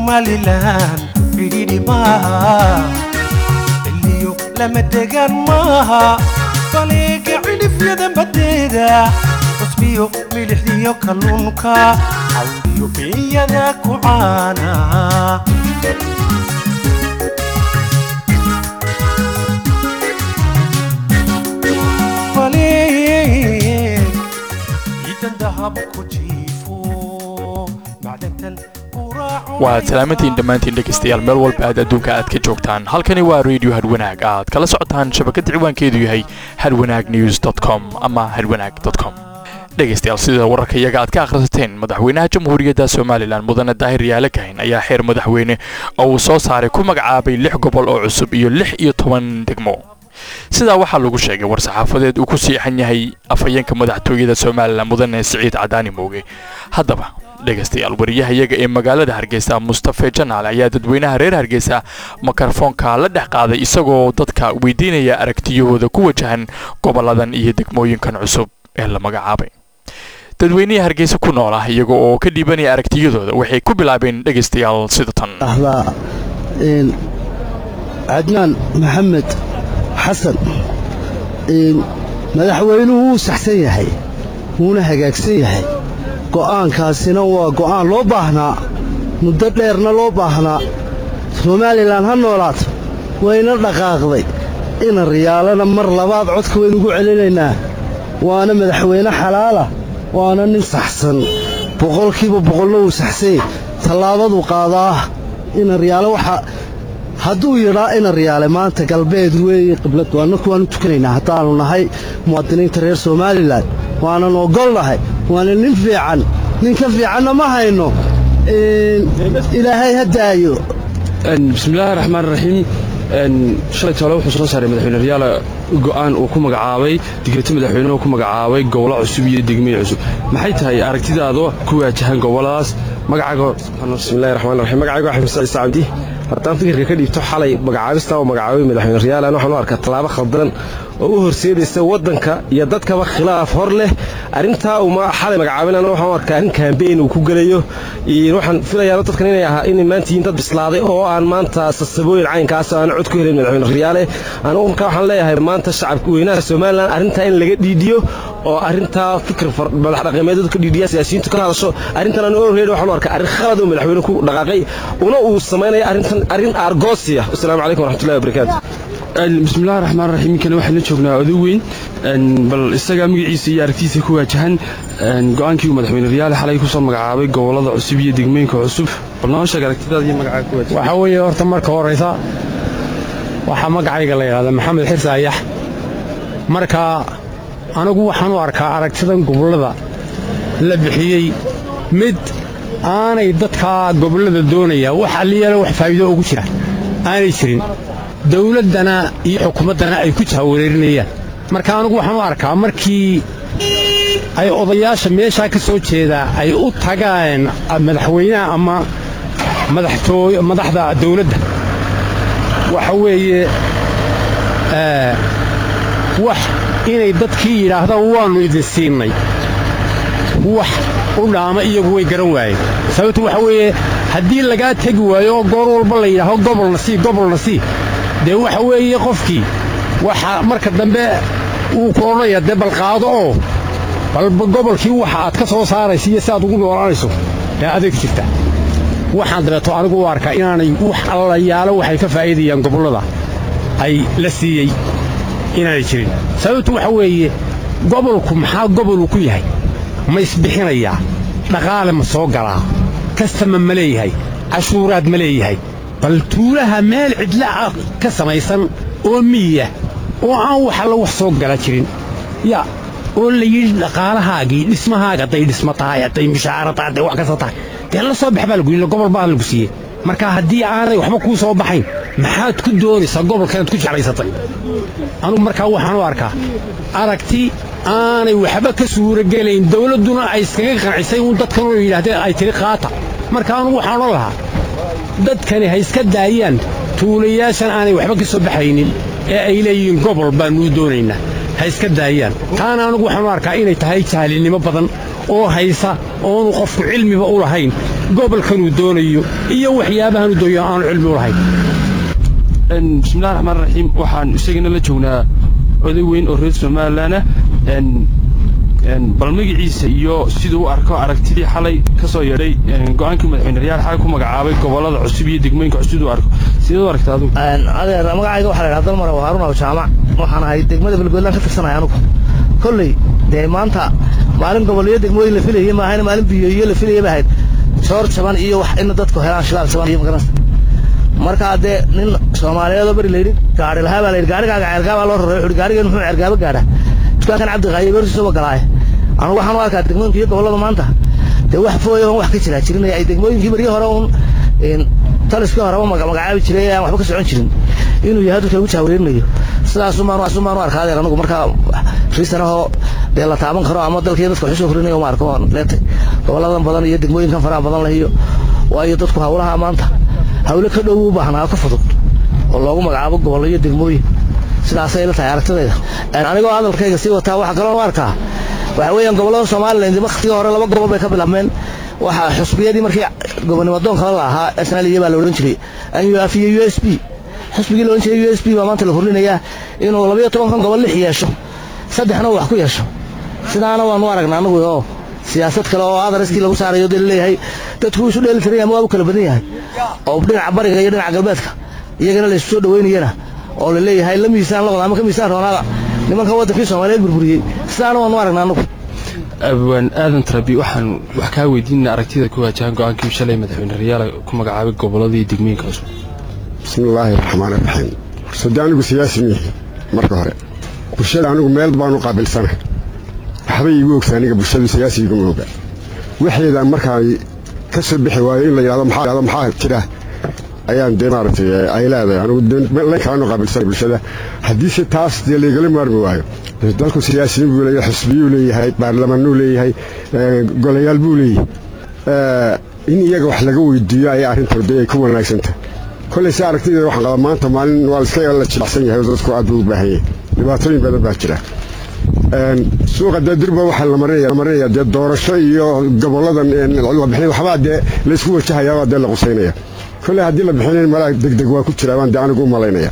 somalilan fidhidhi maaha xilliyo lama degaan maaha baleega cidhifyada baddeeda cusbiyo milixdiyo kalluunka cawdiyo biyada ku caana baleeg ciidan dahab ku jiifo macdantan waad salaamantiin dhammaantiin dhegaystayaal meel walba aad adduunka aad ka joogtaan halkani waa radio hadwanaag aad kala socotaan shabakadda ciwaankeedu yahay hadwanaag news com ama hadwanaag com dhegaystayaal sida wararka iyaga aad ka akhrisateen madaxweynaha jamhuuriyadda somalilan mudane daahir yaale kahin ayaa xeer madaxweyne oo uu soo saaray ku magacaabay lix gobol oo cusub iyo lix iyo toban degmo sidaa waxaa lagu sheegay war-saxaafadeed uu ku siixan yahay afhayeenka madaxtooyada somalilan mudane siciid cadaani mooge haddaba dhegaystayaal wariyahayaga ee magaalada hargeysa mustafe janaale ayaa dadweynaha reer hargeysa mikrofoonka la dhex qaaday isagoo dadka weydiinaya aragtiyahooda ku wajahan goboladan iyo degmooyinkan cusub ee la magacaabay dadweynihii hargeysa ku nool ah iyaga oo ka dhiibanaya aragtiyadooda waxay ku bilaabeen dhegaystayaal sida tan ahdaa cadnaan maxamed xasan madaxweynuhu wuu saxsan yahay wuuna hagaagsan yahay go'aankaasina waa go'aan loo baahnaa muddo dheerna loo baahnaa somalilan ha noolaato wayna dhaqaaqday ina riyaalana mar labaad codka waynugu celinaynaa waana madaxweyne xalaalah waana nin saxsan boqolkiiba boqolna wuu saxsanyay tallaabaduu qaadaa ina riyaale waxaa hadduu yidhaa ina riyaale maanta galbeed weeye qibladu annaku waanu tukanaynaa haddaannu nahay muwaadiniinta reer somalilan waanan ogolnahay waana nin fiican nin ka fiicanna ma hayno ilaahay ha daayo bismiillaahi raxmaan raxiim shalay toole wuxuu soo saaray madaxweyne riyaala go'aan uu ku magacaabay digreeto madaxweyne uu ku magacaabay gobollo cusub iyo degmooyin cusub maxay tahay aragtidaada ku waajahan gobolladaas magacaaga bismillahi raxmaan raxiim magacayga axmed saciid sacabdi hortaan fikirka ka dhiibto xalay magacaabista oo magacaabay madaxweyne riyaalan waxaan u arkaa tallaabo khaldan oo u horseedaysa waddanka iyo dadkaba khilaaf hor leh arrintaa uu xalay magacaabinana waxaan u arkaa arrin kaambeyn uu ku gelayo waxaan filayaa dadkan inay ahaa inay maanta yihiin dad bislaaday oo aan maanta sasabooyin caynkaas aan cod ku helin madaxweyne riyaale anigu markaa waxaan leeyahay maanta shacabka weynaha somalilan arrintaa in laga dhiidhiyo oo arrintaa fikir madax dhaqameedyadu ka dhiidhiya siyaasiyiintu ka hadasho arrintan aan orreed waxaan u arkaa arrin khalad oo madaxweyne ku dhaqaaqay una uu samaynaya arrintan arrin aargoosiya wasalaamu calaykum waraxmatullahi wabarakaatu bismillahi raxmaan raxiim inkana waxaan la joognaa oday weyn bal isagaa magaciisa iyo aragtiisa ku waajahan go'aankii uu madaxweyne riyaale xalay ku soo magacaabay gobollada cusub iyo degmooyinka cusub bal noo sheeg aragtidaada iyo magacaaga ku waajahan waxaa weeye horta marka horaysa waxaa magacayga la yidhahdaa maxamed xirsi ayax marka anigu waxaan u arkaa aragtidan gobollada la bixiyey mid aanay dadka gobollada doonaya wax alliyaala wax faa'iido ugu jira aanay jirin dawladdana iyo xukuumaddana ay ku jahawareerinayaan marka anigu waxaan u arkaa markii ay odayaasha meeshaa ka soo jeedaa ay u tagaan madaxweynaha ama madaxda dawladda waxa weeye wax inay dadkii yidhaahdaan waannu idin siinnay wax u dhaama iyagu way garan waayeen sababtu waxa weeye haddii lagaa tegi waayo oo goor walba la yidhaaho gobolna sii gobolna sii dee waxa weeye qofkii waxa marka dambe wuu ku odhanaya dee balqaado oo balba gobolkii waxa aad ka soo saaraysa iyo si aad ugu noolaanayso ee adeeg jirta waxaan dabeeto anigu u arkaa inaanay wax allayaalo waxay ka faa'iidayaan gobollada ay la siiyey inaanay jirin sababtu waxa weeye gobolku maxaa goboluu ku yahay ma isbixinayaa dhaqaale ma soo galaa kastama ma leeyahay cashuuraad ma leeyahay bal tuulaha meel cidla ah ka samaysan oo miya oo aan wax alla wax soo gala jirin ya oo la yidhi dhaqaalahaagii dhismahaaga hadday dhismo tahay hadday mushaara tahay hadday wax kasta tahay dee la soo bax baa lagu yidhi gobol baa lagu siiyey marka haddii aanay waxba kuu soo baxayn maxaad ku doonaysaa gobolkanaad ku jeclaysatay anugu markaa waxaan u arkaa aragti aanay waxba ka suuragelayn dawladduna ay iskaga qancisay uun dadkanoo yidhaahdeen ay tiri qaata marka anugu waxaan odhan lahaa dadkani ha iska daayaan tuulayaashan aanay waxba ka soo baxaynin ee ay leeyihiin gobol baannuu doonaynaa ha iska daayaan taana anugu waxaan u arkaa inay tahay jahlinimo badan oo haysa oonu qofku cilmiba u lahayn gobolkanuu doonayo iyo waxyaabahan uu doonayo aanu cilmi u lahayn bismillahi raxmaan raxiim waxaan isagana la joognaa oday weyn oo reer somalilan ah bal magaciisa iyo siduu u arko aragtidii xalay ka soo yeedhay go-aankii madaxweyne riyaal xalay ku magacaabay gobollada cusub iyo degmooyinka cusub u arko sidee u aragta adigu adeer magacayga waxaa la yidhaha dalmar waa haarun aw jaamac waxaan ahay degmada belgoodlaan ka tirsanaya anugu kolley dee maanta maalin gobolyo degmooyin la filayay maahayna maalin biyoiyo la filayay ba ahayd soor jaban iyo wax ina dadku helaan shilaal jaban iyo magaranaysa markaa dee nin soomaaliyeedoo beri layidhi gaari lahaa baa layidhi gaarigaaga ceergaabaa loo raray wuxuuhi gaarigan muxuu ceergaaba gaadha dukaankan cabdiqaayo beertiisaba galaaye anugu waxaan u arkaa degmooyinka iyo gobollada maanta dee wax fooya on wax ka jiraa jirinaya ay degmooyinkii baryo hore uun taliskii horeba magacaabi jiray aan waxba ka socon jirin inuu yahay dadka lagu jahwareerinayo sidaasumaanu arkaa adeer anugu markaa riisanahoo dee la taaban karo ama dalkii dadka waxu soo horinayo ma arko waan leetay gobolladan badan iyo degmooyinkan faraha badan leh iyo waayo dadku hawlaha maanta hawle ka dhow u baahnaa ka fudud oo loogu magacaabo gobollo iyo degmooyin sidaasay la tahay aragtidayda anigoo hadalkayga sii wataa waxaa kaloo u arkaa waxa weeyaan gobollada somalilan waktigii hore laba gobol bay ka bilaabmeen waxaa xusbiyadii markii gobonimo doonka la ahaa snaliya baa la odhan jiray anuf iyo u s b xusbigii la odhan jiray u s b baa maanta la horinayaa inuu labayo tobankan gobol lix yeesho saddexna uu wax ku yeesho sidaana waanu aragnaa anagu oo siyaasad kale oo adaraskii lagu saarayo dee laleeyahay dadku isu dheeli tiran yahay waa u kala badan yahay oo dhinaca bariga iyo dhinaca galbeedka iyagana laysu soo dhaweynayana oo la leeyahay la miisaan la wada ama ka miisaan roonaada nimanka waddankii soomaaliyeed burburiyey sidaana waanu aragnaa anagu abwaan aadan tarabi waxaan wax kaa weydiinana aragtida ku waajahan go-aankii shalay madaxweyne riyaal ku magacaabay gobolladii degmooyinka cusub bismillaahi raxmaan raxiim horsadde anigu siyaasi miihi marka hore bulshada anigu meel baanu qaabilsanahay waxbay iigu ogsa aniga bulshadu siyaasi iguma oga waxeeda markaa ka soo bixi waayo in la yidhahdo maxaa maxaa jira ayaan dee maaragtay ay leedahay anigu layn kalaanu qaabilsanay bulshada haddiise taas dee laygala maarmi waayo dalku siyaasiyiin buu leeyahay xusbiyuu leeyahay baarlamaanuu leeyahay golayaal buu leeyahay in iyaga wax laga weydiiyo ayaa arrintan dee ay ku wanaagsantahay kollay si aragtideeda waxaan qabaa maanta maalin waa iska la jilicsan yahay oo dadku aad buu u baahan yahay dhibaatooyin badan baa jira suuqa dee dirba waxaa la marinaya dee doorasho iyo goboladan la bixin waxbaa dee laysku wajahaya waa dee la qusaynaya kolley haddii la bixinayn malaa degdeg waa ku jira baan dee anigu u malaynaya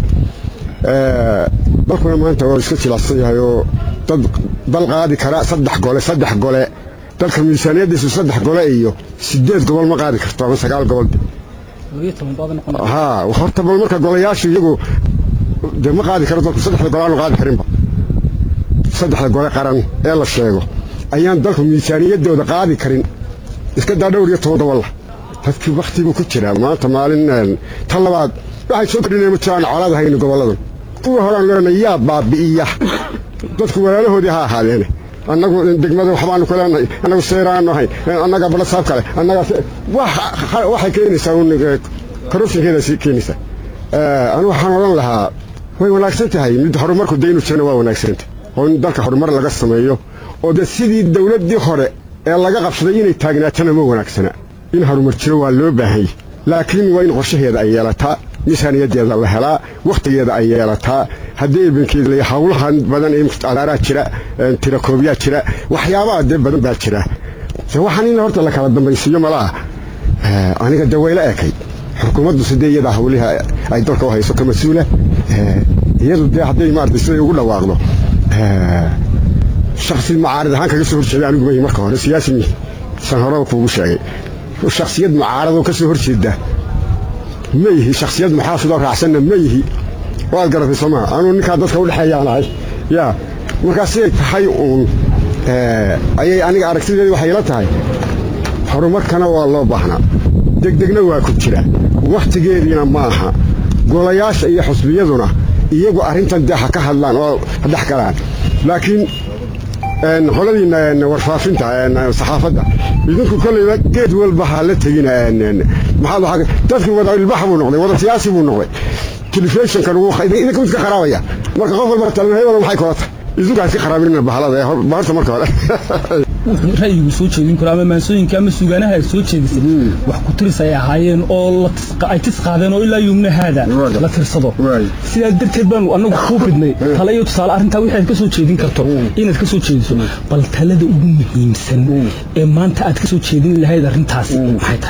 dalkuna maanta waa iska jilicsan yahay oo dad dal qaadi kara saddex gole saddex gole dalka miisaaniyaddiisu saddex gole iyo sideed gobol ma qaadi karto ama sagaal gobol haa horta bal marka golayaashu iyagu dee ma qaadi karo dalku saddexda gole aanu qaadi karinba saddexda gole qaran ee la sheego ayaan dalku miisaaniyaddooda qaadi karin iska daa dhowr iyo toban gobolla dadkii wakhtigu ku jiraa maanta maalin ta labaad waxay soo kordhinaya ma jiraan colaad hayni gobolladan kuwa horaan leenay yaa baabi'iya dadku walaalahoodii ha ahaadeene annagu degmada waxbaanu ku leenahay annagu seeraanu ahay annaga balasaab kale annaga waxay keenaysaa un corruptionkeeda keenaysaa anigu waxaan odhan lahaa way wanaagsan tahay mid horumarku dee inuu jirana waa wanaagsanta oo in dalka horumar laga sameeyo oo dee sidii dawladdii hore ee laga qabsaday inay taagnaatana ma wanaagsana in horumar jiro waa loo baahan yahy laakiin waa in qorshaheeda ay yeelataa miisaaniyaddeeda la helaa wakhtigeeda ay yeelataa haddii ibankeeda la hawlahan badan ee adaaraa jira tirakoobiyaa jira waxyaabaha dee badan baa jira waxaan in horta la kala dambaysiiyo malaha aniga dee wayla ekay xukuumaddu sidee iyadaa hawliha ay dalka u hayso ka mas-uula iyadu dee hadday maarata siday ugu dhawaaqdo shaksi mucaarad ahaan kaga soo horjeeda anigu mayi marka hore siyaasi mihi san horeba kuugu sheegay shaksiyad mucaaradoo ka soo horjeeda ma yihi shaksiyad muxaafidoo raacsanna ma yihi waad garatay soo maa anuu ninkaa dadka udhexeeyaan ahay yaa markaa siday tahay uun ayay aniga aragtideedi waxay ila tahay horumarkana waa loo baahnaa degdegna waa ku jira wakhtigeediina ma aha golayaasha iyo xusbiyaduna iyagu arrintan dee ha ka hadlaan oo ha dhex galaan laakiin qoladiina warfaafinta saxaafadda idinku kolleyba geed walba ha la tegina maxaa dadkii wada ilbax buu noqday wada siyaasi buu noqday telefishinkan idinka mid ka qaraabaya marka qof walba talin hebelo maxay kula tahay idinku ha iska qaraabinina bahalada horta marka hore ra'yigu soo jeedin karo ama maansooyinka ama sugaanaha ay soo jeedisay wax ku tiris ay ahaayeen oo ay tis qaadeen oo ilaa yumna haada la tirsado sidaa darteed baanu annagu kuu fidnay tale iyo tusaale arrintaa wixii aad ka soo jeedin karto inaad ka soo jeediso bal talada ugu muhiimsan ee maanta aad ka soo jeedin lahayd arrintaas maxay tahay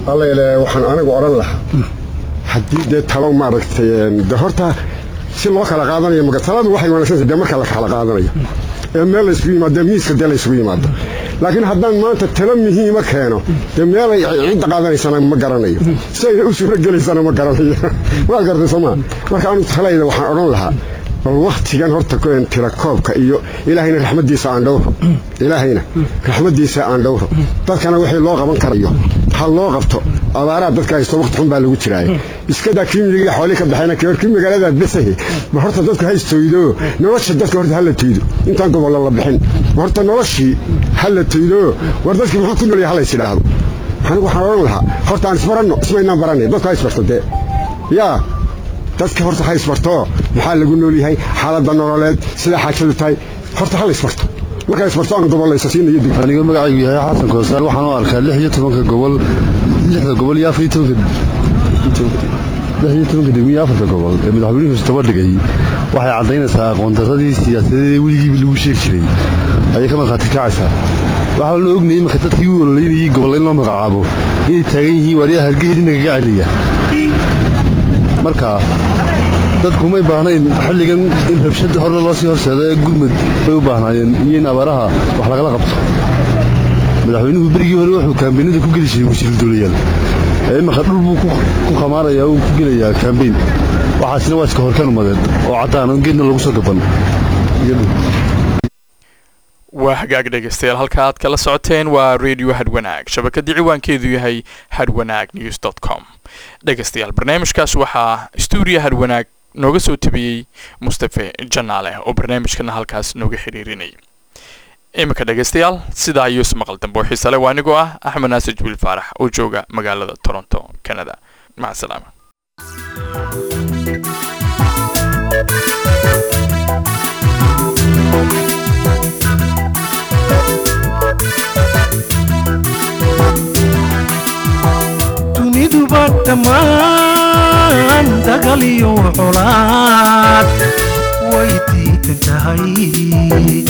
alla ilaahay waxaan anigu odhan lahaa haddii dee talo maaragtay de horta si loo kala qaadanayo maga taladu waxay wanaagsantahay dee marka la kala qaadanayo ee meel laysku yimaado miiska dee laysku yimaado laakiin haddaan maanta talo muhiima keeno dee meelay cidda qaadanaysana ma garanayo si ayna u suuro gelaysana ma garanayo waad gartay sooma marka anu talayda waxaan odhan lahaa bal waktigan horta tira koobka iyo ilaahayna raxmaddiisa aan dhowro ilaahayna raxmaddiisa aan dhowro dadkana wixii loo qaban karayo ha loo qabto abaaraha dadka haysto waqti xun baa lagu jiraaye iskadaa kii miyiga xoolii ka baxayna kii kii magaalada besahe ma horta dadku haystoydo nolosha dadka horta hala toydo intaan gobollo la bixin ma horta noloshii hala toydo war dadkii muxuu ku noolyahay halays idhaahdo anigu waxaan odhan lahaa horta aan isbaranno ismaynaan baranay dadku ha isbarto dee yaa dadka horta ha isbarto maxaa lagu nool yahay xaaladda nololeed sida xaajadu tahay horta ha la isbarto markaa isbarto aan gobollaysa siinayo dig aniga magacaygu yahay xasan koosaar waxaan u arkaa lix iyo tobanka gobol lixda gobol iyo afar iyo tobanka lix iyo tobanka degmo iyo afarta gobol ee madaxweynuhu istaba dhigay waxay caddaynaysaa aqoondaradii siyaasadeed ee weligiiba lagu sheegi jiray ayay ka markhaati kacaysaa waxaa la ognayay marka dadkii u ololeynayay gobolla in loo magacaabo inay taagan yihiin waaryaha hargeysa nagaga celiya marka dadku may baahnayn xilligan in rabshad horna loo sii horseedo ee gurmud bay u baahnaayeen iyo in abaaraha wax lagala qabto madaxweynuhu berigii hore wuxuu kaambeynada ku geli jiray wasiiru dowlayaal ee imaka dhul buu ku khamaarayaa uu ku gelayaa kaambeyn waxaasina waa iska horkaan umadeed oo caddaan on geedna lagu soo gaban waa hagaag dhegaystayaal halka aad kala socoteen waa radio hadwanaag shabakadii ciwaankeedu yahay hadwanaag news dot com dhegaystayaal barnaamijkaas waxaa stuudiyo hadwanaag nooga soo tabiyey mustafe janaale oo barnaamijkana halkaas nooga xiriirinay iminka dhegaystayaal sidaa ayuu ismaqal dambe oo xiisale waa anigoo ah axmed naasir jibiil faarax oo jooga magaalada toronto canada maca salaama duniduba dhammaan dagal iyo colaad way diidan tahay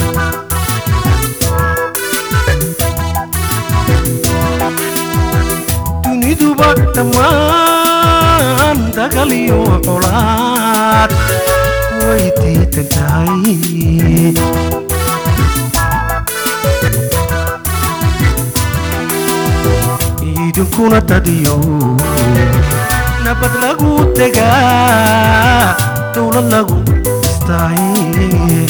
duniduba dhammaan dagal iyo colaad way diidan tahay idinkuna dadiyo nabad lagu degaa dowlad lagu istaaye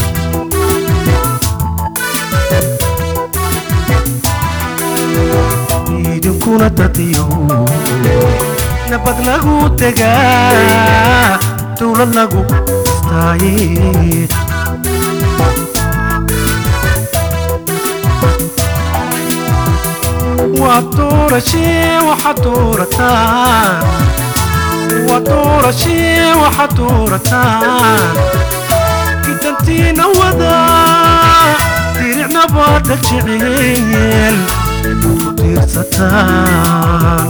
idinkuna dadiyo nabad lagu degaa dowlad lagu istaaye waa doorashee waxaad doorataan waa doorashee waxaad doorataan idantiina wada diricnaba dhag jeceel ku tiirsataan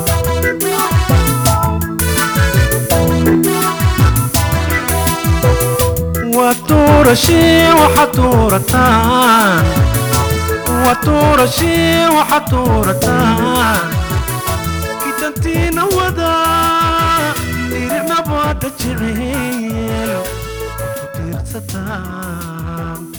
waa doorashee waxaad doorataan waa doorashee waxaad doorataan idantiina wada diricnaba dhag jeceel ku tiirsataan